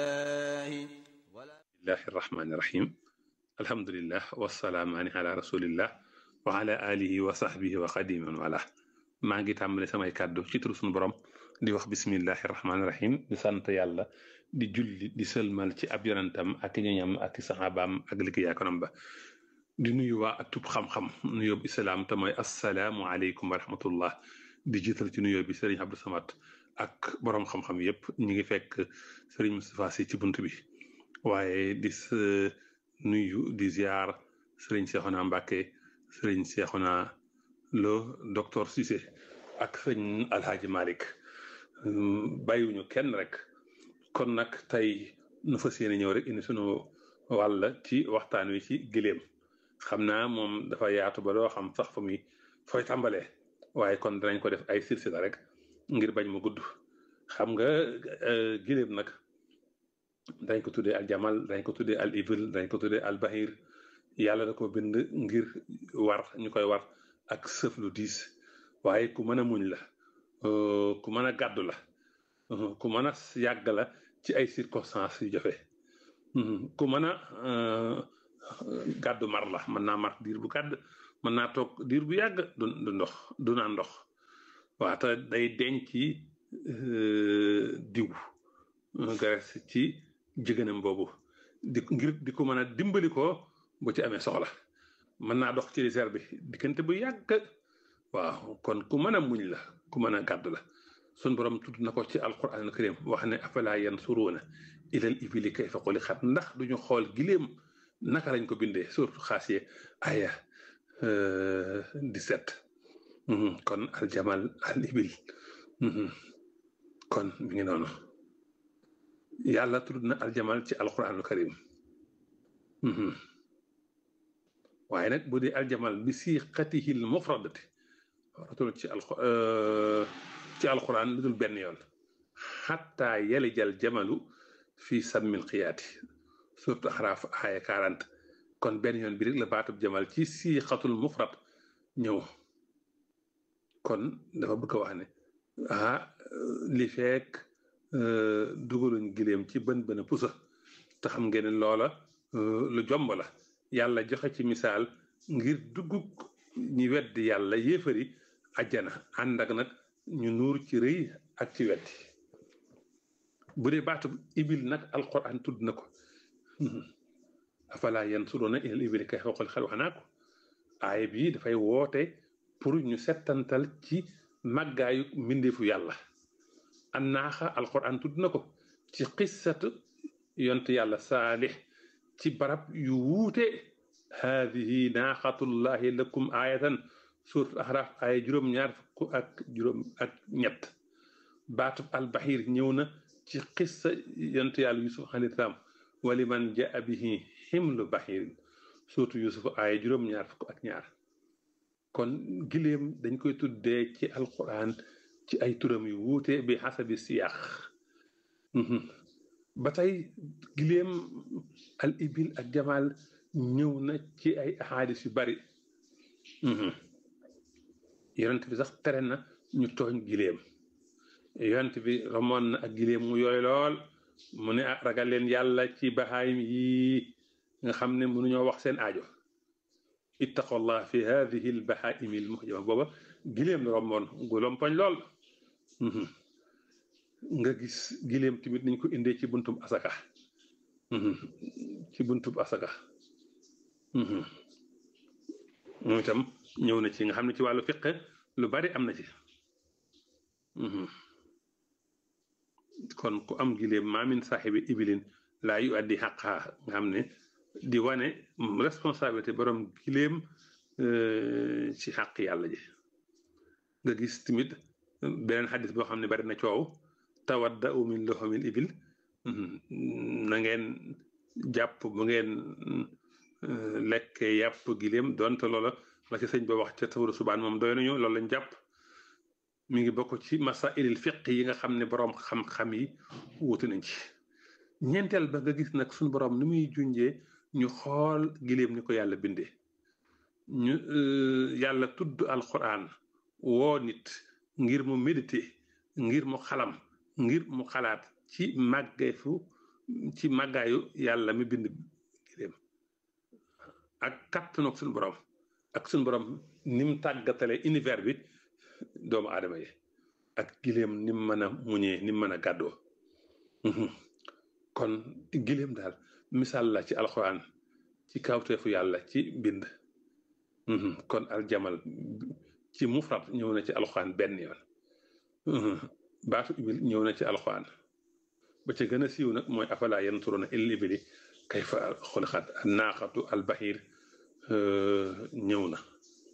bismillahi irrahmani irrahim alhamdulilah wasalaamaani ala rasulillah wa ala alihi wa sahbihi wa xadiman wala maa ngi tàmbale samay kàddu ci turu sunu borom di wax bismillahi irrahmani irrahim di sant yàlla di julli di sëlmal ci ab yonentam ak ñoñam ak saxaabaam ak liggéeyaakonam ba di nuyu waa atub xam-xam nuyoo bu islaam te mooy assalaamu aleykum wa rahmatullah di jiital ci nuyoo bi sëriñ Abdou Samad ak boroom xam-xam yépp ñi ngi fekk sëriñ Moustapha Sy ci bunt bi waaye di nuyu di ziar sëriñ Seexuna Mbàkke sëriñ Seexuna Lo docteur Cissé ak sëriñ Alhaaji Malick bàyyiwuñu kenn rek kon nag tey nu fas yéene ñëw rek indi sunu wàll ci waxtaan wi ci giléem xam naa moom dafa yaatu ba doo xam sax fa muy fooy tàmbalee waaye kon danañ ko def ay silsila rek ngir bañ mu gudd xam nga giléem nag dañ ko tuddee al jamal dañ ko tuddee al ibil dañ ko tuddee al bahir yàlla da ko bind ngir war ñu koy war ak sëf lu diis waaye ku mën a muñ la ku mën a gàddu la ku mën a yàgg la ci ay circonstances yu jafe ku mën a gàddu mar la mën naa mar diir bu gàdd mën naa toog diir bu yàgg du du ndox du naan ndox waa te day denc diw graisse ci jigéenam boobu di ngir di ko mën a dimbali ko bu ci amee soxla mën naa dox ci réserve bi diggante bu yàgg waaw kon ku mën a muñ la ku mën a gàdd la sun borom tudd na ko ci alquran al karim wax ne afala yansuruuna ilal ibili kayfa xuliqat ndax duñu xool giléem naka lañ ko bindee surtout xaasiye aya 17 kon aljamal al ibil kon mi ngi noonu yàlla tudd na aljamal ci alquranul karim waaye nag bu dee aljamal bi siqatihi l mufradati ratul ci al ci alquran lu dul benn yoon xatta yalijal jamalu fi sammil xiyaati surtout axraaf aaya 40 kon benn yoon bi rek la baatub jamal ci siqatul mufrad ñëw kon dafa bëgg a wax ne ah li fekk dugaluñ giléem ci bën bën a pusa te xam ngeen ne loola lu jomb la yàlla joxe ci misaal ngir duggug ñi weddi yàlla yéefari ajjana ànd ak nag ñu nuur ci rëy ak ci weddi bu dee baatub ibil nag alquran tudd na ko afala yansuruna ilal ibili kayfa xuliqat wax naa ko aaya bii dafay woote pour ñu settantal ci màggaayu mbindeefu yàlla an naaxa alquran tudd na ko ci qissatu yont yàlla saalix ci barab yu wuute haadihi naaxatullahi lakum aayatan surat axraaf aaya juróom-ñaar fukk ak juróom ak ñett baatub albaxir ñëw na ci qissa yont yàlla yusuf alayhi salaam waliman jaa bihi ximlu baxirin surtout yusuf aaya juróom-ñaar fukk ak ñaar kon giléem dañ koy tuddee ci alquran ci ay turam yu wuute bi xasabi siyaax ba tey giléem al ibil ak jamal ñëw na ci ay ahadis yu bari yonent bi sax tere na ñu tooñ giléem yonent bi romoon na ak giléem mu yooy lool mu ne ah ragal leen yàlla ci bahaayim yi nga xam ne mënuñoo wax seen aajo ittaqullah fi hadihi l bahaimi l muhjama booba giléem la romboon gu lompoñ lool nga gis giléem tamit niñ ko indee ci buntub asaka ci buntub asaka moom itam ñëw na ci nga xam ne ci wàllu fiq lu bari am na ci kon ku am giléem maamin saaxibi ibilin laa yu addi xaqaa nga xam ne di wane responsabilité borom giléem ci xaq yàlla ji nga gis tamit beneen xadis boo xam ne bari na coow tawadda u min loxomil ibil na ngeen jàpp bu ngeen lekkee yàpp giléem donte loola la ci sëñ ba wax ca tawru subaan moom doy nañu loolu lañ jàpp mi ngi bokk ci masailil fiq yi nga xam ne boroom xam-xam yi wuute nañ ci ñeenteel ba nga gis nag suñu boroom ni muy junjee ñu xool giléem ni ko yàlla bindee ñu yàlla tudd alquran woo nit ngir mu méditer ngir mu xalam ngir mu xalaat ci màggeefu ci màggaayu yàlla mi bind giléem ak kattanoog suñu borom ak suñu borom ni mu tàggatale univers bi doomu aadama yi ak giléem ni mu mën a muñee ni mu mën a gàddoo kon giléem daal misaal la ci alxuraan ci kawteefu yàlla ci bind kon aljamal ci mufrat ñëw na ci alxuraan benn yoon baatu ibil ñëw na ci alxuraan ba ca gën a siiw nag mooy afala yanturuna ilal ibili kayfa xuliqat naaxatu albahir ñëw na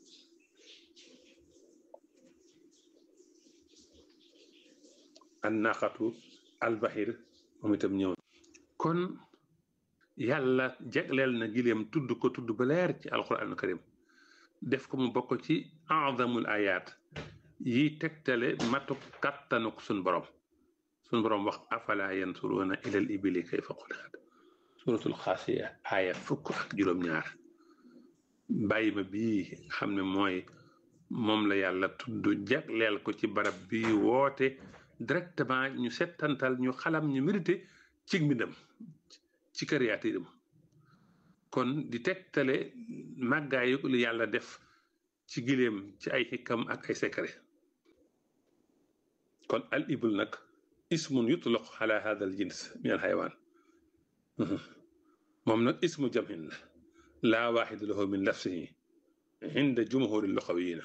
an naaxatu albahir moom itam ñëw na kon yàlla jegleel na gileem tudd ko tudd ba leer ci alquran karim def ko mu bokk ci azamul ayat yi tegtale matuk kattanuk sun borom sun borom wax afala yansuruna ilal ibili kayfa xuliqat suratul xaasiya aaya fukk ak juróom-ñaar bàyyi ma bii xam ne mooy moom la yàlla tudd jagleel ko ci barab bi woote directement ñu settantal ñu xalam ñu mérité ci mbindam ci créature kon di tegtale màggaayu lu yàlla def ci gileem ci ay xikam ak ay secret kon al ibl nag ismun yutlaq ala hada al jins min al xaywaan moom nag ismu jamhin la laa waaxidu lahu min lafsihi inda jumhuri luxawiyina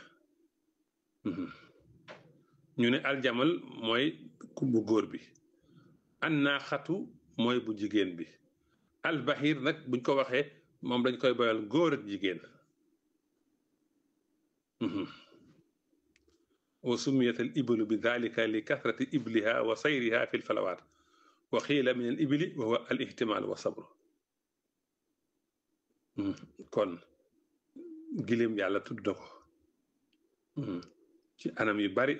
ñu ne aljamal mooy ku bu góor bi an naaxatu mooy bu jigéen bi albahir nag buñ ko waxee moom dañ koy boyal góor ak jigéen wa sumiyat al iblu bi dalika li kathrati ibliha wa sayriha fi lfalawaat wa xiila min al ibli wa huwa al ihtimal wa sabru kon giléem yàlla tudd na ko ci anam yu bari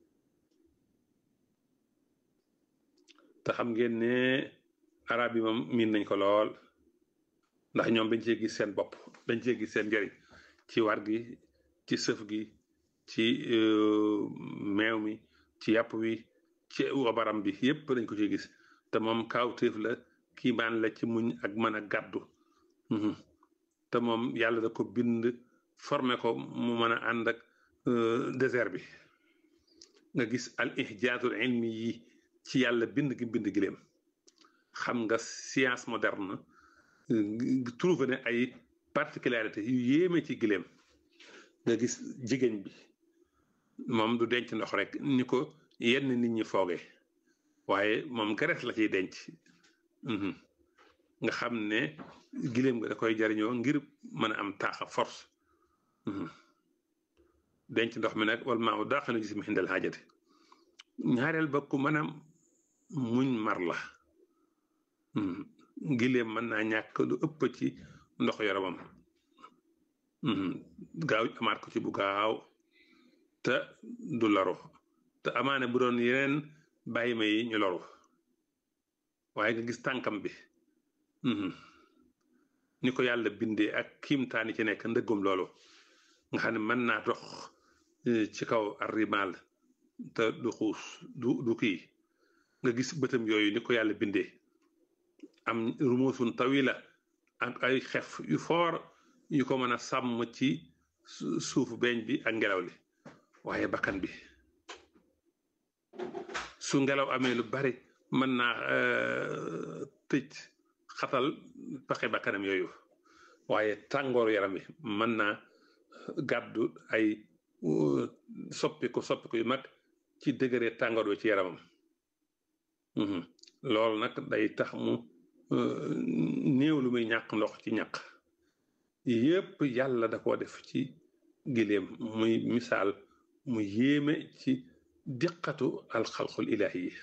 te xam ngeen ne arab yi moom miin nañ ko lool ndax ñoom dañ cee gis seen bopp dañ cee gis seen njëriñ ci war gi ci sëf gi ci meew mi ci yàpp wi ci wabaram bi yépp dañ ko ciy gis te moom kaawteef la kiimaan la ci muñ ak mën a gàddu te moom yàlla da ko bind formé ko mu mën a ànd ak désert bi nga gis al ihjaazul ilmi yi ci yàlla bind gi bind gileem xam nga science moderne trouvé ne ay particularité yu yéeme ci gileem nga gis jigéen bi moom du denc ndox rek ni ko yenn nit ñi foogee waaye moom graisse la ciy denc nga xam ne gileem nga da koy jariñoo ngir mën a am taaxa force denc ndox mi nag wala maa daaxalu gis mi xindal xaajati ñaareel ba ku mën a muñ mar la gileem mën naa ñàkk lu ëpp ci ndox yaramam gaaw amaat ko ci bu gaaw te du loru te amaane bu doon yeneen bàyyi ma yi ñu loru waaye nga gis tànkam bi ni ko yàlla bindee ak kiimtaani ci nekk ndëggum loolu nga xam ne mën naa dox ci kaw arrimal te du xuus du du kii nga gis bëtam yooyu ni ko yàlla bindee am rumuusun tawila ak ay xef yu foor yu ko mën a sàmm ci suufu beeñ bi ak ngelaw li waaye bakkan bi su ngelaw amee lu bari mën naa tëj xatal paxe bakkanam yooyu waaye tàngooru yaram bi mën naa gàddu ay soppiku soppiku yu mag ci dëgëre tàngoor wi ci yaramam loolu nag day tax mu néew lu muy ñàkk ndox ci ñàkk yépp yàlla da koo def ci gileem muy misaal mu yéeme ci diqatu alxalqul ilaahi yi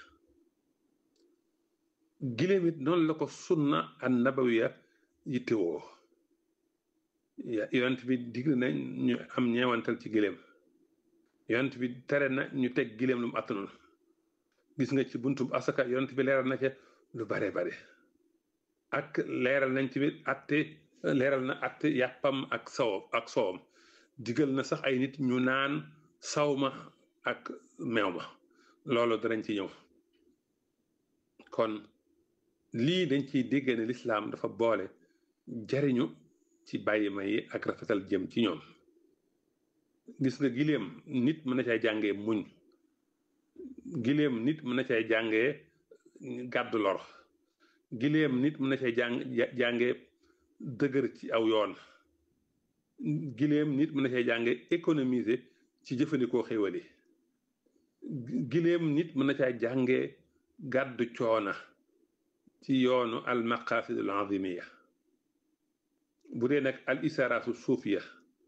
gileem it noonu la ko sunna an nabawiya yittewoo yonent bi digg na ñu am ñeewantal ci gileem yonent bi tere na ñu teg gileem lu mu attanul gis nga ci buntu asaka yonent bi leeral na ca lu bare bare ak leeral nañ ci biir atte leeral na atte yàppam ak saw ak soowam digal na sax ay nit ñu naan saw ma ak meew ma loolu danañ ci ñëw kon lii dañ ciy dégg ne lislaam dafa boole jariñu ci bàyyi ma yi ak rafetal jëm ci ñoom gis nga giléem nit mën na cay jàngee muñ giléem nit mën na cay jàngee gàddu lor giléem nit mën na cay jàng jàngee dëgër ci aw yoon giléem nit mën na cay jàngee économiser ci jëfandikoo xéwali giléem nit mën na cay jàngee gàddu coona ci yoonu al maqasid al azimiya bu dee nag al isaraatu suufiya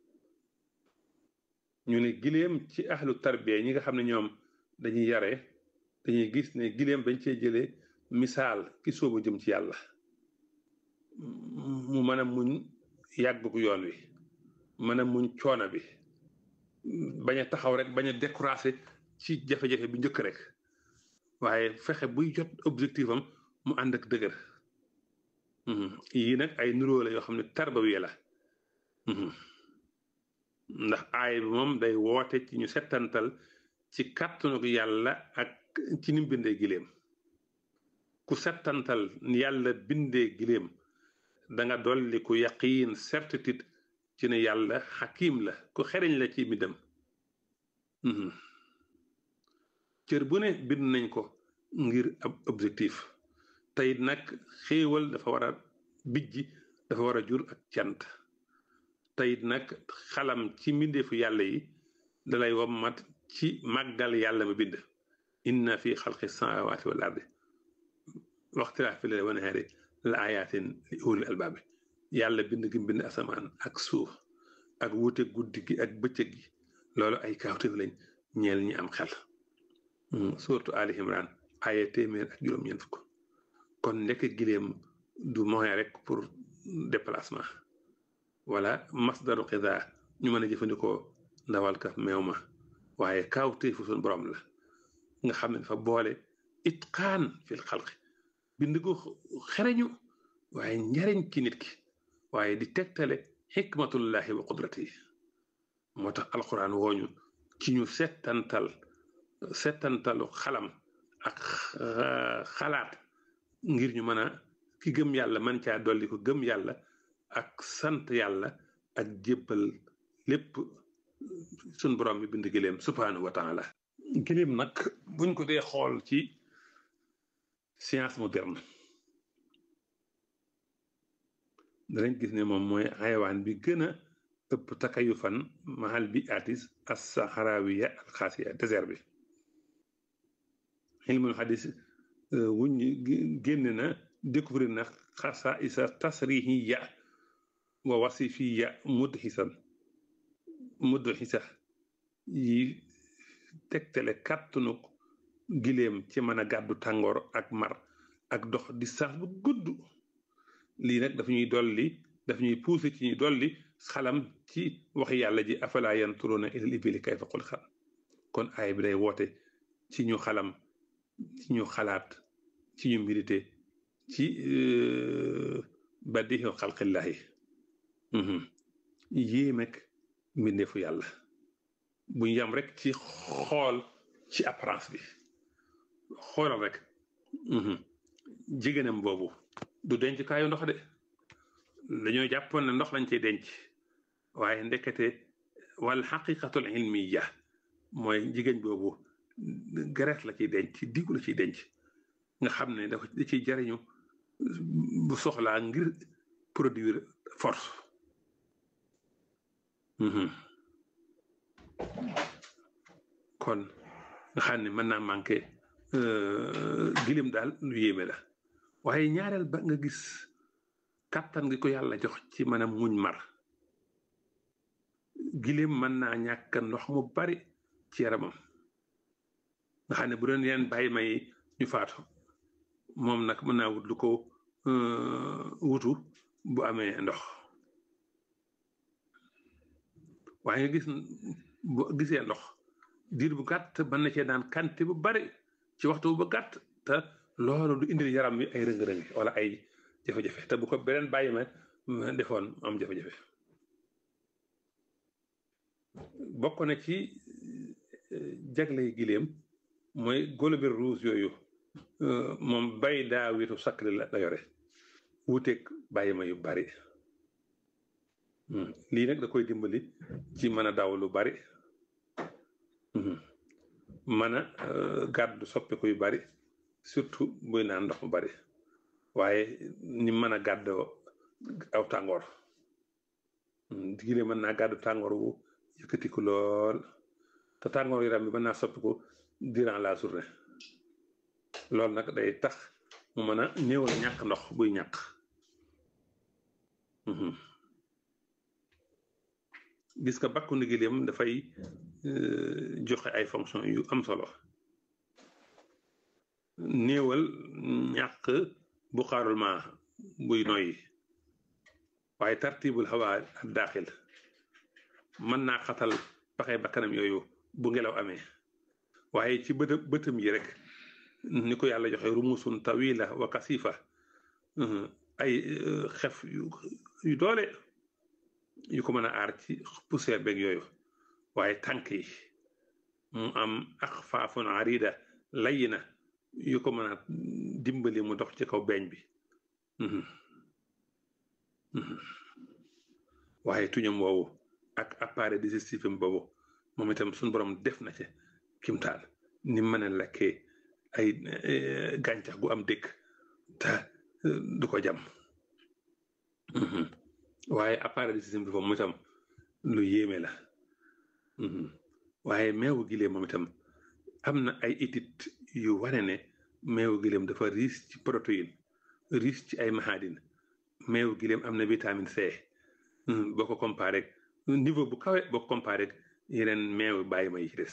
ñu ne giléem ci ahlu tarbiya ñi nga xam ne ñoom dañuy yare dañuy gis ne giléem dañ cee jëlee misaal ki soobu jëm ci yàlla mu mën a muñ yàggug yoon wi mën a muñ coona bi bañ a taxaw rek bañ a découragé ci jafe-jafe bi njëkk rek waaye fexe buy jot objectif am mu ànd ak dëgër yii nag ay nuroo la yoo xam ne tarbawiya la ndax aay bi moom day woote ci ñu settantal ci kàttanu yàlla ak ci ni mu bindee giléem ku settantal yàlla bindee giléem da nga dolli ku yaqiin certitude ci ne yàlla xakim la ku xereñ la ci midam cër bu ne bind nañ ko ngir ab objectif teyit nag xéewal dafa war a bijji dafa war a jur ak cant teyit nag xalam ci mbindeefu yàlla yi dalay wommat ci màggal yàlla ma bind inna fi xalqi samawati wal ardi waxtilaafi layli wan nahaari la ayatin li ulil albaabi yàlla bind gi bind asamaan ak suuf ak wuute guddi gi ak bëccëg gi loolu ay kaawteef lañ ñeel ñi am xel surtout Ali Imran aya téeméer ak juróom-ñeent fukk kon ndekk giléem du moyen rek pour déplacement wala masdaru xida ñu mën a jëfandikoo ndawal ka meew ma waaye kaawteefu suñu borom la nga xam ne dafa boole itqaan fil xalqi bind ko xereñu waaye njariñ ci nit ki waaye di tegtale xikmatullahi wa qudratihi moo tax alquran wooñu ci ñu settantal settantalu xalam ak xalaat ngir ñu mën a ki gëm yàlla man caa dolli ko gëm yàlla ak sant yàlla ak jébbal lépp sun borom bi bind giléem subhanahu wa taala giléem nag buñ ko dee xool ci science moderne danañ gis ne moom mooy xayawaan bi gën a ëpp takayu fan mahal bi atis as saharawiya al xaasiya désert bi ilmul xadis wuñ génn na découvrir na xasa isa tasrihiya wa wasifiya mudhisan mudhisa yi tegtale kàttanu giléem ci mën a gàddu tàngoor ak mar ak dox distance bu gudd lii nag dafa ñuy dolli dafa ñuy poussé ci ñuy dolli xalam ci waxi yàlla ji afala yanturuna ilal ibili kayfa xuliqat kon aay bi day woote ci ñu xalam ci ñu xalaat ci ñu mbirite ci badiixu xalqillahi yéemek mbindeefu yàlla buñ yam rek ci xool ci apparence bi xoolal rek jigéenam boobu du denc kaayu ndox de dañoo jàppoon ne ndox lañ cey denc waaye ndekete wal xaqiqatul ilmiya mooy jigéen boobu graisse la ciy denc digu la ciy denc nga xam ne dafa da ciy jariñu bu soxlaa ngir produire force kon nga xam ne mën naa manqué gilim daal lu yéeme la waaye ñaareel ba nga gis kàttan gi ko yàlla jox ci mën a muñ mar giléem mën naa ñàkk ndox mu bari ci yaramam nga xam ne bu doon yeneen bàyyi may ñu faatu moom nag mën naa wut lu ko wutu bu amee ndox waaye nga gis bu gisee ndox diir bu gàtt mën na cee daan kante bu bari ci waxtu bu gàtt te loolu du indil yaram wi ay rëng-rëng wala ay jafe-jafe te bu ko beneen bàyyi ma defoon am jafe-jafe bokk na ci jagley giléem mooy golobir rouge yooyu moom bay daa witu sakkli la la yore wuteeg bàyyi ma yu bari lii nag da koy dimbali ci mën a daw lu bari mën a gàddu soppiku yu bari surtout buy naan ndox mu bari waaye ni mën a gàddoo aw tàngoor digile mën naa gàddu tàngoor wu yëkkatiku lool te tàngoor yaram bi mën naa soppiku durant la journée loolu nag day tax mu mën a néewal ñàkk ndox buy ñàkk gis nga bakku ndigileem dafay joxe ay fonction yu am solo néewal ñàkk bu xaarul ma buy noyyi waaye tartibul xawaa ak daaxil mën naa xatal paxe bakkanam yooyu bu ngelaw amee waaye ci bët bëtam yi rek ni ko yàlla joxe rumusun tawila wa kasifa ay xef yu doole yu ko mën a aar ci poussière beeg yooyu waaye tànk yi mu am axfaafun arida layina yu ko mën a dimbali mu dox ci kaw beeñ bi waaye tuñam woowu ak appareil digestif am boobu moom itam suñu borom def na ci kimtaal ni mën a lekkee ay gàncax gu am dëkk te du ko jam waaye appareil digestif bi moom itam lu yéeme la waaye meewu gileem moom itam am na ay études yu wane ne meewu gileem dafa riche ci protéine riche ci ay mahadin meewu gileem am na vitamine C boo ko comparé niveau bu kawe boo ko comparé yeneen meewu bàyyi ma yi ci des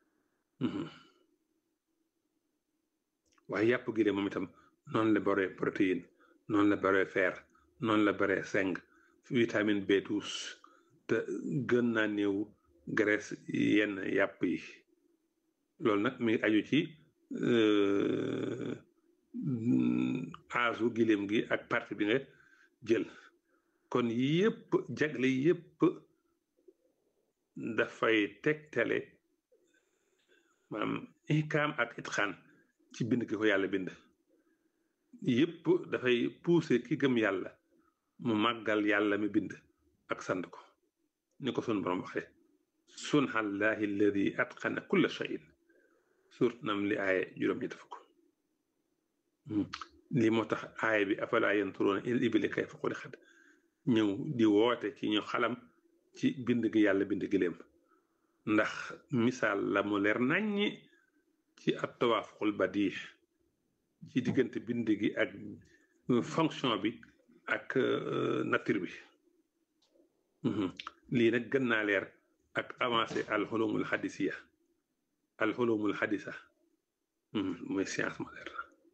waaye yàpp gileem moom itam noonu la bare protéine noonu la bare fer noonu la bare zinc vitamine B12 te gën naa néew graisse yenn yàpp yi loolu nag mi ngi aju ci aasu gileem gi ak partie bi nga jël kon yëpp jagle yëpp dafay tegtale maanaam ikaam ak itxaan ci bind gi ko yàlla bind yëpp dafay pousser ki gëm yàlla mu màggal yàlla mi bind ak sant ko ni ko sun borom waxe sunhallahi alladi atqana kulla shayin suurt nam li aaye juróom ñetti fukk lii moo tax aaya bi afala yanturuuna il ibili kayfa xuliqat ñëw di woote ci ñu xalam ci bind gi yàlla bind gileem ndax misaal la mu leer naññi ci ab tawaafuqul badii ci diggante bind gi ak fonction bi ak nature bi lii nag gën naa leer ak avancé alxulumul xadisiya alxulumul xadisa mooy science moderne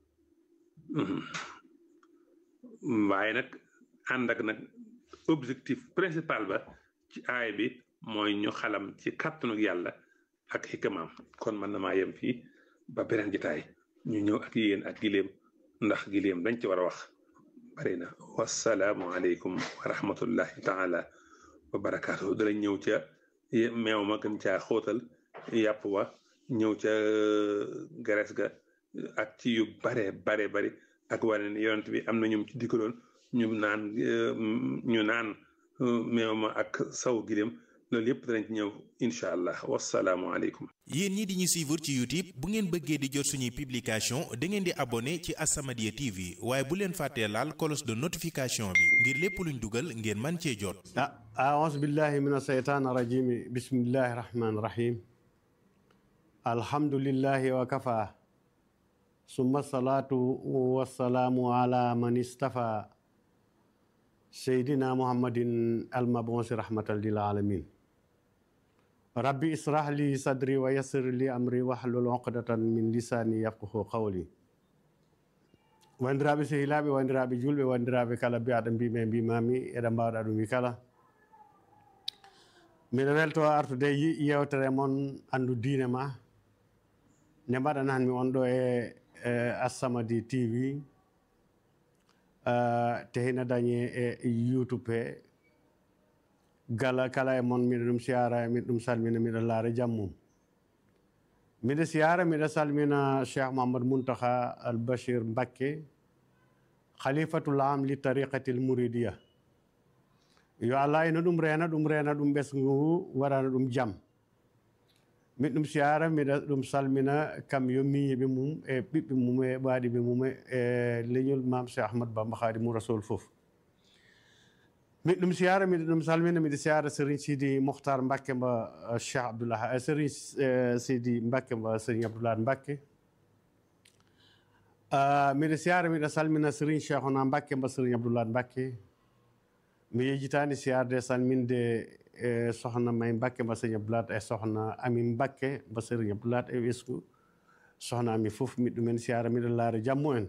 waaye nag ànd ak nag objectif principal ba ci aay bi mooy ñu xalam ci kàttanu yàlla ak xikamaam kon man na maa yem fii ba beneen jitaay ñu ñëw ak yéen ak gileem ndax gileem dañ ci war a wax bari na wasalaamu aleykum wa rahmatullahi taala wa barakaatu dalañ ñëw ca meew ma gën caa xóotal yàpp wa ñëw ca gares ga ak ci yu bare bare bari ak wane ne yonent bi am na ñum ci dikkaloon ñu naan ñu naan meew ma ak saw gileem loolu yëpp danañ ci ñëw incha allah wasalaamu aleykum yéen ñi di ñu suivre ci youtube bu ngeen bëggee di jot suñuy publication da ngeen di abonné ci As-Samadiyya TV waaye bu leen fàttee laal cloche de notification bi ngir lépp luñ dugal ngeen man cee jot ah aouzu billahi min asheytaan rajimi bismillahi rahmani rahim alhamdulillahi wa kafa summa salaatu wassalaamu ala man istafa seydina muhammadin almabonsi rahmatan lil alamin rabbi israh li sadri wa yassir li amri wahlul uqdatan min lisani yafqahu qawli wandiraɓe sehilaɓe wandiraɓe julɓe wandiraɓe kala mbiyaɗo mbimi mbimami eɗen mbawɗa ɗum wi kala mbiɗa welto artude yewtere moon andu diine ma nde mbaɗananmi on ɗo e As-Samadiyya TV te hina dañe e youtube he gala kala e moon miɗa ɗum siyara miɗa ɗum salmina miɗa laara jammum miɗa siyara miɗa salmina cheikh mahamad muntaha al bachir mbakke khalifatul am li tariqati l mouridia yo allah ina ɗum rena ɗum rena ɗum ɓesgu ngu waɗana ɗum jaam min ɗum siyara miɗa ɗum salmina kam yo miñiɓe mum e ɓiɓɓe mum e ɓaɗiɓe mum e leñol mam cheikh ahmad bamba khadimu rasoul foof min ɗum siyara miɗa ɗum salmina miɗa siyara sérigne sidi mohtar mbakke mba cheikh abdoullah sérigne sidi mbakke mba sérigne abdoullah mbakke miɗa siyara miɗa salmina sérigne cheikhona mbakke mba sérigne abdoullah mbakke mi yejitani siyarde salminde e sohna may mbakke mba sérigne abdoulat e sohna ami mbakke mba sérigne abdoulat e ɓesgu sohna ami fof miɗ ɗumen siyara miɗa laara jammu en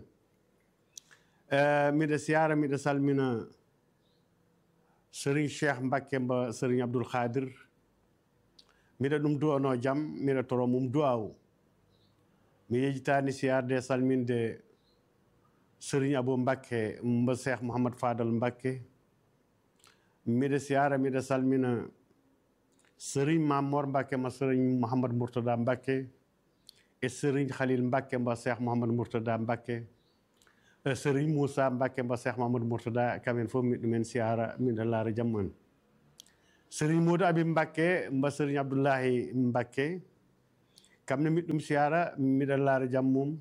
miɗa siyara miɗa salmina sérigne cheikh mbakke mba sérigne abdoul khadir miɗa ɗum duwano jaam miɗa toro mum duwawu mi yejitani siyarde salminde sérigne abou mbakke mba cheikh mouhamad fadal mbakke miɗa siyara miɗa salmina sérigne mamor mbakke ma sérigne mouhamad mourtada mbakke e sérigne khalil mbakke mba cheikh mouhamad mourtada mbakke sérigne moussa mbakke mba cheikh mamadou mourtada kamen fof miɗ ɗumen siyara miɗa laara jammu en sérigne modou abi mbakke mba sérigne abdoullahi mbakke kamne miɗ ɗum siyara miɗa laara jammum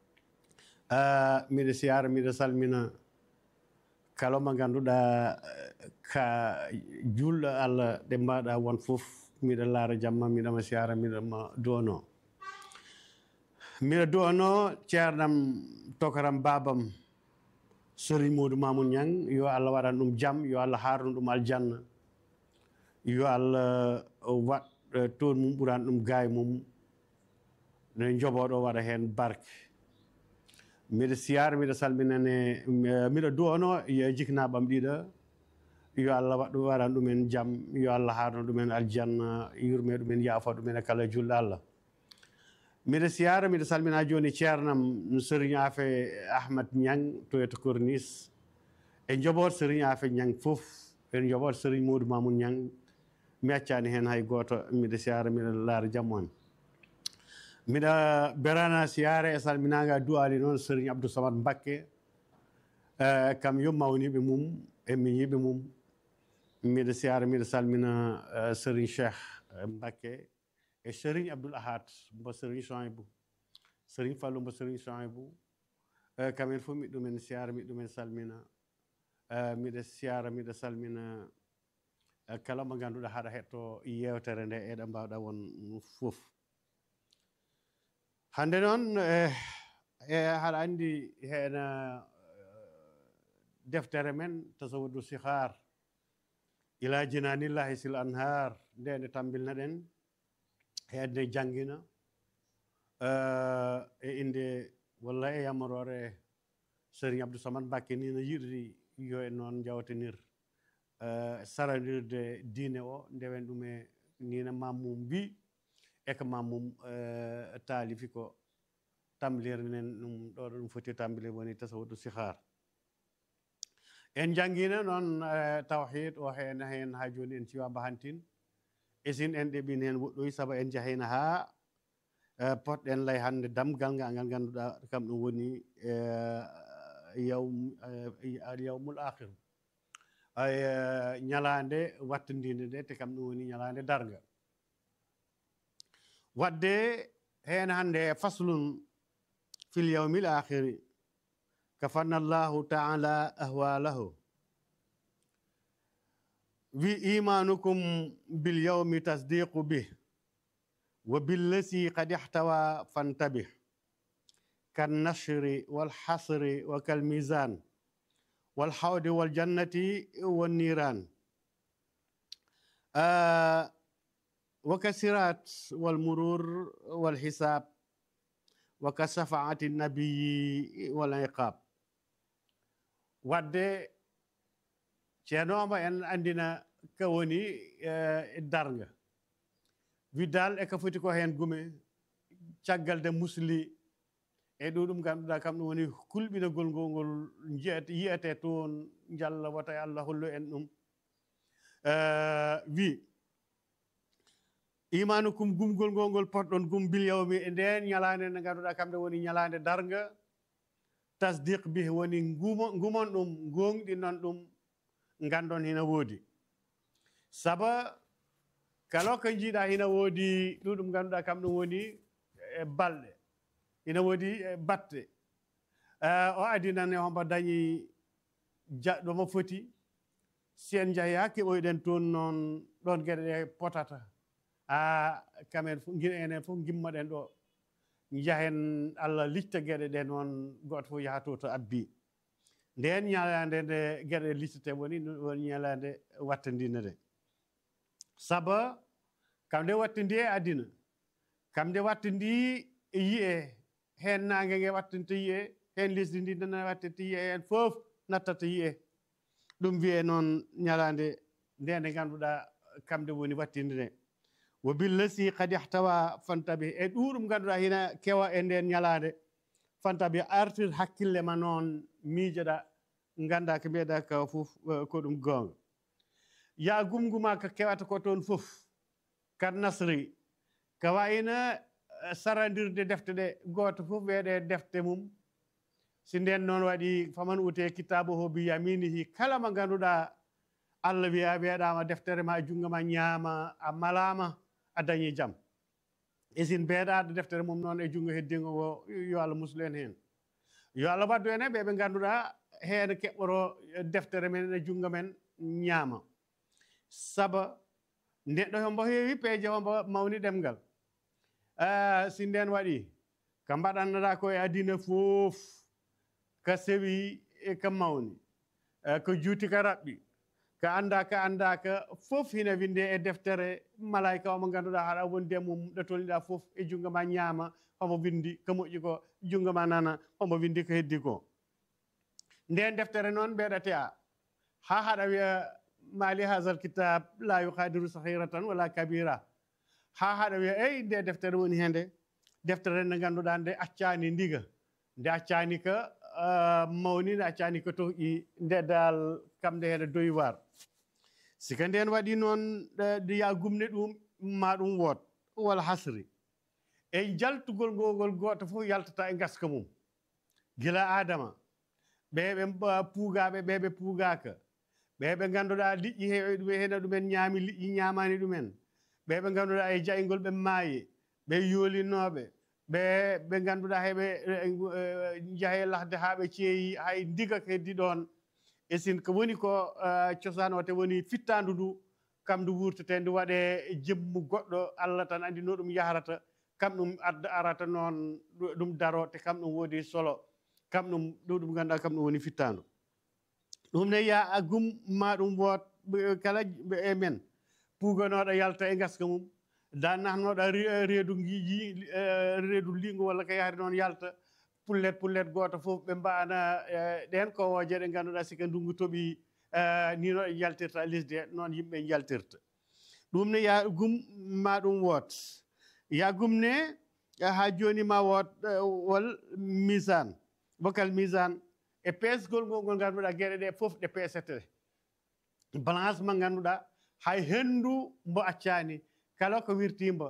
miɗa siyara miɗa salmina kala mo ganduɗa ka julɗo allah ɗe mbaɗa won fof miɗa laara jamma miɗama siyara miɗama duwano miɗa duwano ceernam tokaram babam sérigne modou mamoud ñang yo allah waɗan ɗum jaam yo allah harnu ɗum aljanna yo allah waɗ toon mum ɓuran ɗum gaay mum ne joɓoɗo waɗa hen barke miɗa siyara miɗa salminane miɗa duwano yo jiknaɓam ɗiɗa yo allah waɗ waɗan ɗumen jaam yo allah harno ɗumen aljanna yurme ɗumen yaafa ɗumen e kala julɗo allah miɗa siyara miɗa salmina joni ceernam sérigne afe ahmad ñang toyata cornice e joɓoto sérigne afe ñang foof e joɓoto sérigne modou mamoud ñang mi accani hen hay goto miɗa siyara miɗa laara jammu en miɗa berana siyara e salminaga duwali noon sérigne abdou samad mbakke kam yo mawniɓe mum e mi yiɓe mum miɗa siyara miɗa salmina sérigne cheikh mbakke e sérigne abdoul ahad mbo sérigne sohaybou sérigne fallou mbo sérigne sohaybou kamen fof miɗ ɗumen siyara miɗ ɗumen salmina miɗa siyara miɗa salmina kala mo ganduɗa haɗa hetto yewtere nde eɗe mbawɗa won fof hande noon e haɗa andi hen deftere men tasawudu sihar ila jinanillahi sil anhar nde nde tambilna ɗen heedde jangina e inde walla e yamarore sérigne abdou samad mbakke ni no yiɗri yo en noon jawtenir saradirde diine o ndewen ɗum e nina mammum mbi e ko mammum taalifi ko tamlirnen ɗum ɗo ɗo ɗum foti tambilir woni tasawudu sihar en jangina noon tawhid o hen hen ha joni en ciwa mbahantin esin en ɗeɓin hen woɗɗoy saabu en jahayna ha potɗen lay hande damgal ngal ngal ganduɗa kam ɗum woni yawm yawmul akhir ay ñalande wattandinde nde te kam ɗum woni ñalande darga wadde hen hande faslun fil yawmil akhiri kafanna llahu taala ahwalahu wi imanukum bil yawmi tasdiqu bih wa billasi qad ihtawa fantabih kan nashri wal hasri wa kal mizan wal hawdi wal jannati wan niran wa kasirat wal murur wal hisab wa ka shafaati nabiyi wal iqab wadde ceernooma en andina ka woni darga widdal e ka foti ko heen gume caggal de musli e ɗo ɗum ganduɗa kam ɗum woni kulɓinagol ngol ngol jiyete yiyete toon jalla wata allah hollu en ɗum wi imanukum gumgol ngol ngol potɗon gum bil yawmi e nden ñalande nde ngannduɗaa kamɓe woni ñalande darga tasdiq bih woni ngumo- ngumon ɗum gonɗinon ɗum ngandon hina woodi saba kala ko jiiɗa hina woodi ɗuɗum ngannduɗaa kam ɗum woni e balɗe ina woodi e batte Eh, o adinane hombo dañi jaɗɗo mo foti si en njahi ha keɓoyɗen toon noon ɗon geɗe ɗe potata ha kamen fof gila enen fof gimmoɗen ɗo njahen allah licta geɗe ɗe noon goto fof yaha to to abbi nden ñalande nde geɗe ɗe liccete woni ɗum woni ñalande wattandine nde saba kam nde wattandi e adina kam nde wattandi e yiye hen nangue ngue wattanta yiye hen lesdi ndi nana wattanta yiye hen fof nattata yiye ɗum wiye noon ñalande nde nde ngannduɗa kamde woni wattinde nde wo billasi kadi ihtawa fantabi e ɗuɗum ngannduɗa hina kewa e nden ñalande fantabi artir hakkille ma noon miijoɗa ganda ko mbiyeɗa ka fof eh, ko ɗum goonga ya gumguma ko kewata ko toon fof kad nasri ko wayno eh, sarandirde defte ɗe goto fof weeɗe defte mum si nden noon waɗi faman ute kitabu ho bi yaminihi kala mo ngannduɗa allah wiya weeɗama deftere ma e junngo ma ñaama a malama a dañi jaam e sin beeɗaɗo deftere mum noon e junngo heddingo ngo yo allah muslu en heen yo allah waddu en e ɓe ɓe ngannduɗa heen keɓɓoro deftere men e junngo men ñaama saba neɗɗo hombo heewi peeje hombo mawni ɗemgal Ah, si nden waɗi ko mbaɗannoɗa ko e adina fof ko sewi e ko mawni Eh, ko juuti ko raɓɓi ko annda ko annda ko fof hina winde e deftere malayka omo ngannduɗa haɗa wondi e mum ɗo tolniɗa fof e junngo ma ñaama homo windi ko moƴƴi ko junngo ma nana homo windi ko heddi ko nden deftere noon mbeɗate a ha haɗa wiya mali hasal kitab la yuhadiru sahiratan wala kabira ha haɗa wiya eyi nde deftere woni hende deftere nde ngannduɗa nde accani ndiga nde accani ko ah, mawni nde accani ko toƴƴi nde dal kam nde heɗe doywar sika nden waɗi noon ɗe- nde ya gumne ɗum ma ɗum woot wala hasri e jaltugol ngogol goto fof yaltata e gaska mum gila adama ɓe ɓe mba- puugaɓe ɓe ɓe puugaka ɓe ɓe ngannduɗa liƴƴi he ɗum hena ɗumen ñaami liƴƴi ñamani ɗumen ɓe ɓe ngannduɗa e jayngol ɓe maayi ɓe yoolinoɓe ɓe ɓe ngannduɗa heɓe jahe lahde haa ɓe ceeyi hay ndiga ko heddi ɗon e sin ko woni ko eh, cosaan o te woni fittandu ndu kam ndu wurtete ndu waɗe jemmu goɗɗo allah tan andi no ɗum yahrata kam ɗum adda arata noon ɗu- ɗum daro te kam ɗum woodi solo kam ɗum ɗo ɗum ngannduɗa kam ɗum woni fittandu ɗum ne ya a gum ma ɗum woot ɓe- kala ɓe- e men puuganoɗo yalta e gaska mum dannahnoɗo reedu giiji reedu lingu walla ko yahri noon yalta pullet pullet goto fof ɓe mbana eh, ɗen kowoje ɗe ngannduɗa sika ndungu tooɓi eh, ni no ɗe jaltirta lesdi he noon yimɓe jaltirta ɗum ne ya gum ma ɗum woot ya gumne ha joni ma woot eh, wol misan bokal misan e peesgol ngol ngol ngannduɗa gueɗe ɗe fof ɗe peesete balance mo ngannduɗa hay henndu mbo accani kala ko wirtimba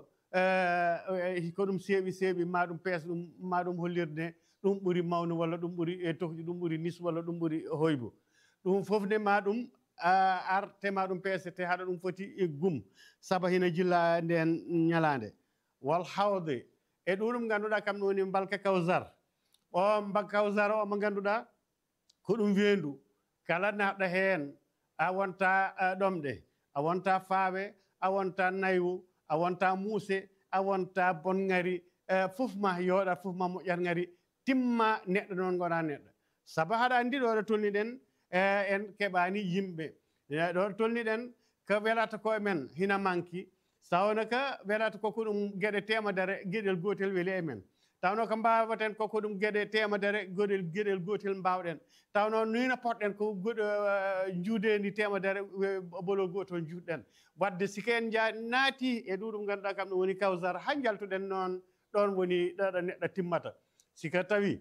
eh, ko ɗum seeɓi seeɓi ma ɗum pees ɗum ma ɗum hollirde ɗum ɓuri mawnu walla ɗum ɓuri e tohƴu ɗum ɓuri nis walla ɗum ɓuri hoybo ɗum fof nde ma ɗum ah, arte ma ɗum peesete haɗa ɗum foti e gum saba hina jilla nden ñalande wal hawde e ɗum ngannduɗa kam ɗum woni mbalka kawsar o mba kawsar o mo ngannduɗa ko ɗum weendu kala naɗɗo heen a wonta ah, ɗomɗe a wonta faawe a wonta naywu a wonta muuse a wonta bonngari eh, fof ma yooɗat fof ma moƴƴat ngari timma neɗɗo noon gona neɗɗo sabu haɗa anndi ɗo ɗo tolniɗen eh, en keɓani yimɓe Eh, ɗo ɗo tolniɗen ko welata ko men hina manki sawno ko welata koko ɗum geɗe temedere geɗel gotel weeli e men tawno ko mbawaten koko ɗum geɗe temedere goɗel geɗel gotel mbawɗen tawno nino potɗen ko goɗo juudendi temedere we- bolol gotol juutɗen wadde sike en ja naati e ɗuɗum ganduɗa kam ɗum woni kawsar ha jaltuɗen noon ɗon woni ɗoɗo neɗɗo timmata sika tawi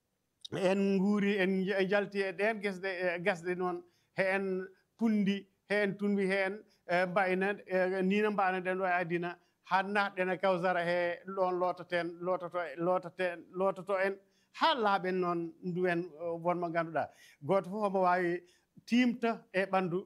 en nguuri en j- jalti e ɗen gesɗe e gasɗe noon he en pundi he en tunwi heen e mbayna e nino mbanoɗen ɗo e adina ha natɗen e kawsara he ɗon lootaten loototo lootaten loototo en ha laaɓen noon nduwen wonmo ngannduɗaa gooto fof omo waawi timta e ɓanndu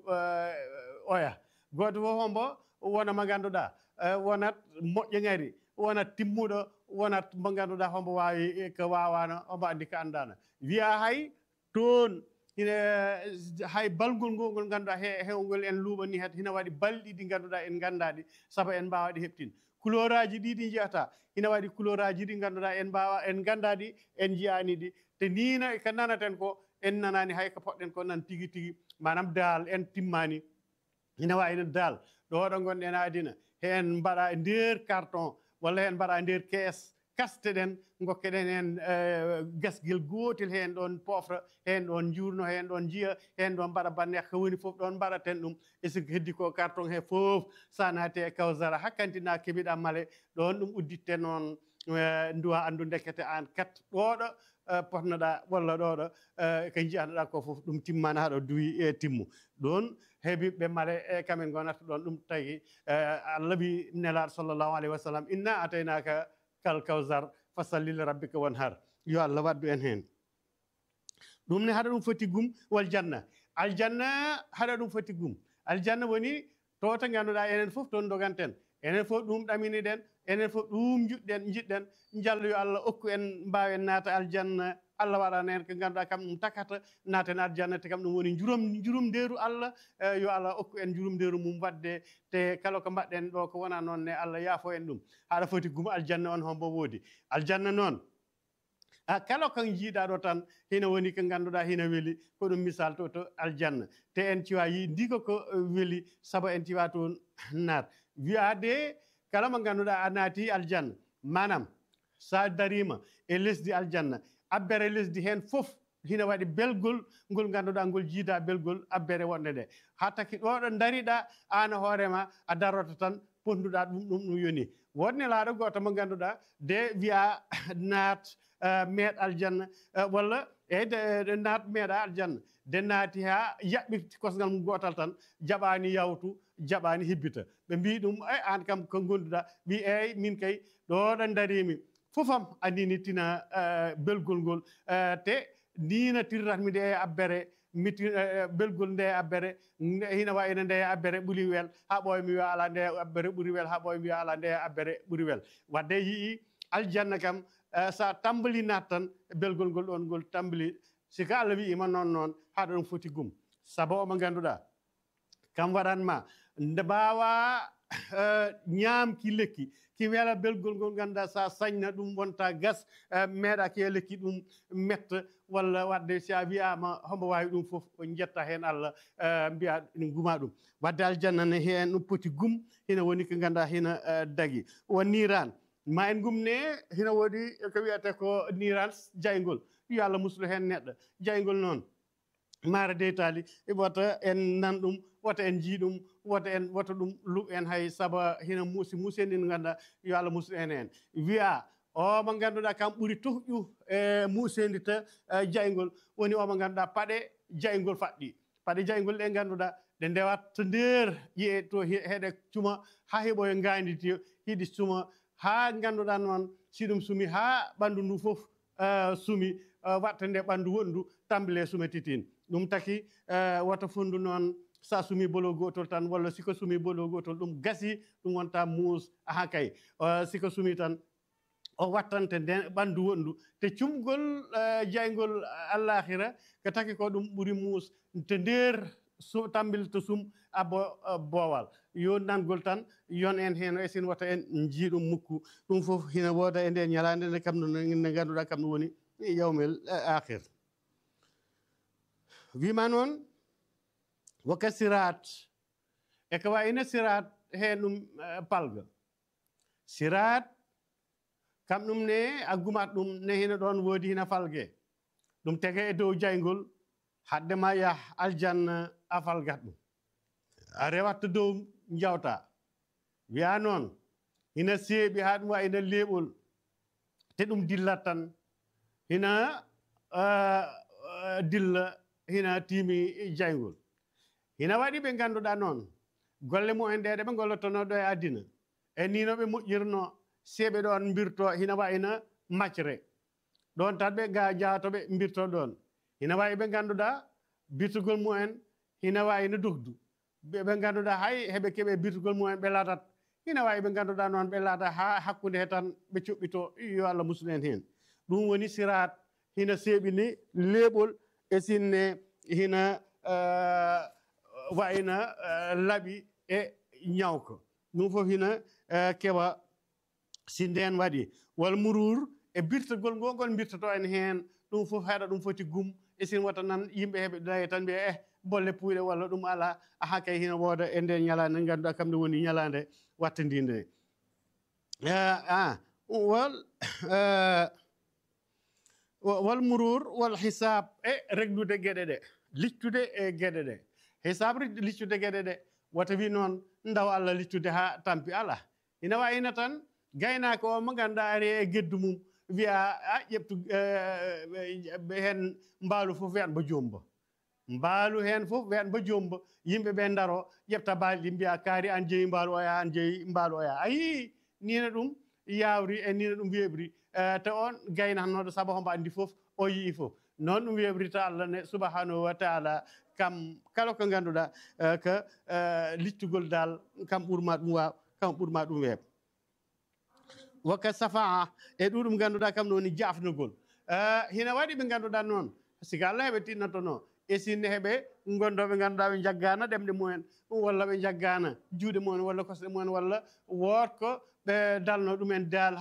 oya gooto fof ombo wona mo ngannduɗaa wonat moƴƴo ngari wonat timmuɗo wonat mo ngannduɗaa hombo waawi ko waawano omo anndi ko anndano wiya hay toon ine hay balgol ngol ngol ngannduɗaa he hewngol en luuɓani hede hina waɗi balɗi ɗi ngannduɗaa en nganndaɗi sabu en mbaawa ɗi heɓtin couleur aji ɗi ɗi njiyata ina waɗi couleur aji ɗi ngannduɗaa en mbaawa en nganndaɗi en njiyani ɗi te nina ko nanaten ko en nanani hay ko poɗɗen ko nan tigi tigi manam daal en timmani ina wayno daal ɗo ɗo gonɗen adina hen mbaɗa e nder carton walla hen mbaɗa e nder kees kasteɗen gokkeɗen hen gasguel gotel hen ɗon pofra hen ɗon jurno hen ɗon jiiya hen ɗon mbaɗa banneha ko woni foof ɗon mbaɗaten ɗum e siko heddi ko carton he foof sa naati e kawsara hakkantina keeɓiɗa maale ɗon ɗum udditte noon duwa andu dekkete an kat ɗoɗo potnoɗa walla ɗoɗo ko jiyanoɗa ko foof ɗum timmani haɗo duwi e timmu ɗon heeɓiɓe male e kamen gonata ɗon ɗum tagi allah wi nelaɗo sallllahu alayhi wa sallam inna ataynaka kal kawsar fasallil rabbika won har yo allah waddu en hen ɗum ne haɗa ɗum foti gum wal janna aljanna haɗa ɗum foti gum aljanna woni to to ganduɗa enen foof toon doganten enen fof ɗum ɗaminiɗen enen fof ɗum juɗɗen jiɗɗen jallo yo allah okku en mbawen naata aljanna allah waɗana en ko ganduɗa kam ɗum takata naaten aljanna te kam ɗum woni jurom jurum nderu allah yo allah okku en jurum nderu mum wadde te kala ko mbaɗɗen ɗo ko wona noon ne allah yaafo en ɗum haɗa foti gum aljanna on hombo woodi aljanna noon a kala ko jiiɗa ɗo tan hina woni ko ngannduɗa hina weeli ko ɗum misal to to aljanna te en ciwa yi ndiko ko weeli saabu en ciwa toon naat wiyade kala mo ngannduɗa a naati aljanna manam sa darima e lesdi aljanna abbere lesdi hen fof hina waɗi belgol ngol ngannduɗa ngol jiida belgol abbere wonde nde ha taki ɗo ɗo dariɗa an hoorema a daroto tan ponduɗa ɗum ɗum ɗum yoni wonne laaɗo goto mo ngannduɗa de wiya naat meeɗ aljanna walla eyyi naat meeɗa aljanna de naati ha yaɓɓi kosgal mum gotal tan jaɓani yawtu jaɓani hibbita ɓe mbi ɗum e an kam ko gonduɗa wi eyyi min kay ɗo ɗo darimi fofam andini tina belgol ngol te nina tirratmi nde e abbere miti belgol nde e abbere hina wayino nde e abbere ɓuuri wel ha ɓooya mi wiya ala nde e abbere ɓuuri wel ha ɓooya mi wiya ala nde e abbere ɓuuri wel wadde yii aljanna kam sa tambali nat tan belgol ngol ɗon ngol tambali siko allah wiima noon noon haɗa ɗum foti gum saabu omo ngannduɗa kam waɗanma nde mbawa ñaamki lekki ki weela belgol ngol ngannduɗa sa sañna ɗum wonta gas meeɗa ki e lekki ɗum metta walla wadde si a wiyama hombo wawi ɗum foof jetta hen allah mbiya ne guma ɗum wadde aljanna ne hen ɗum poti gum hina woni ko ngannduɗa hina dagui won niran ma en gumne hina woodi ko wiyete ko niran jaygol yo allah muslu hen neɗɗo jaygol noon maara deytali wota en nan ɗum wota en jii ɗum wota en wota ɗum luɓ en hay saabu hina muusi muuseni no ngannduɗa yo allah muslu en hen wiya o mo ngannduɗa kam ɓuuri tohƴu e muusendi ta jaygol woni omo ngannduɗa paɗe jaygol faɗɗi paɗe jaygol ɗe ngannduɗa ɗe ndewat to nder yiye to heɗe cuma ha heeɓoye nganditi hiɗi suma ha ngannduɗa noon si ɗum sumi ha ɓanndu ndu fof sumi watta nde ɓanndu wondu tambile sumetitin ɗum taki wata fondu noon sa sumi bolo gotol tan walla siko sumi bolo gotol ɗum gasi ɗum wonta muus aha kay siko sumi tan o wattante nden ɓanndu wondu te cumgol jaygol allahira ko taki ko ɗum ɓuri muus to nder tambil to sum abo boowal yo nangol tan yon en heen e sin wata en jii ɗum mukku ɗum fof hina wooda e nden ñalaande nde kam ne ngannduɗaa kam ɗum woni yawmel akhir wima noon woka sirat e ko wayino sirat heen ɗum palga sirat kam ɗum ne a gumat ɗum ne hina ɗon woodi hina falge ɗum tege e dow jaygol hadde ma yah aljanna a falgat ɗum a rewatta dow jawta wiya noon hina seeɓi ha ɗum wayino leeɓol te ɗum dillat tan hina dilla hina tiimi jaygol hina waɗi ɓe ngannduɗa noon golle mumen ɗe ɗe ɓe gollotono ɗo e addina e ni no ɓe moƴƴirno seeɓe ɗon mbirto hina wayna maccre ɗon tan ɓe ga jatoɓe mbirto ɗon hina wawi ɓe ganduɗa birtugol mumen hina wayno dugdu ɓe ganduɗa hay heɓe keeɓe birtugol mumen ɓe laatat hina wawi ɓe ganduɗa noon ɓe laata ha hakkude he tan ɓe cuɓɓito yo allah musul en hen ɗum woni sirat hina seeɓini leeɓol e sinne hina wayna laaɓi e ñawka ɗum fof hina keɓa si nden waɗi wal murur e birtogol ngol ngol birtoto en heen ɗum fof haɗa ɗum foti gum e sin wata nan yimɓe heɓe daye tan mbiya eh bolle puyɗe walla ɗum ala aha kay hina wooda e nden ñalande nde ngannduɗa kam nde woni ñalande wattandinde a wal wal murur wal hisab e reglude geɗe ɗe lictude e geɗe ɗe hisab lictude geɗe ɗe wata wi noon ndaw allah lictude ha tampi ala ina wayino tan gaynako o mo ganduɗa ari e geddu mum wiya a ƴeftu hen mbaalu fof wiyan mbo jomba mbaalu hen fof wiyan mbo jomba yimɓe ɓe daro ƴefta baali ɗi mbiya kaari an jeeyi mbaalu oya an jeeyi mbaalu oya a yii nina ɗum yawri e nina ɗum weɓri te on gaynanoɗo saabu hombo andi fof o yii fof noon ɗum weɓrita allah ne subahanahu wa taala kam kala ko ganduɗa que littugol dal kam ɓurma ɗum waw kam ɓurma ɗum weeb wakka safaa e ɗuɗum ganduɗa kam ɗo woni jafnugol hina waɗi ɓe ganduɗa noon siko allah heɓe tinnotono e sinne heɓe gondoɓe ganduɗa ɓe jaggana ɗemɗe mumen walla ɓe jaggana juuɗe mumen walla kosɗe mumen walla wotko ɓe dalno ɗumen dal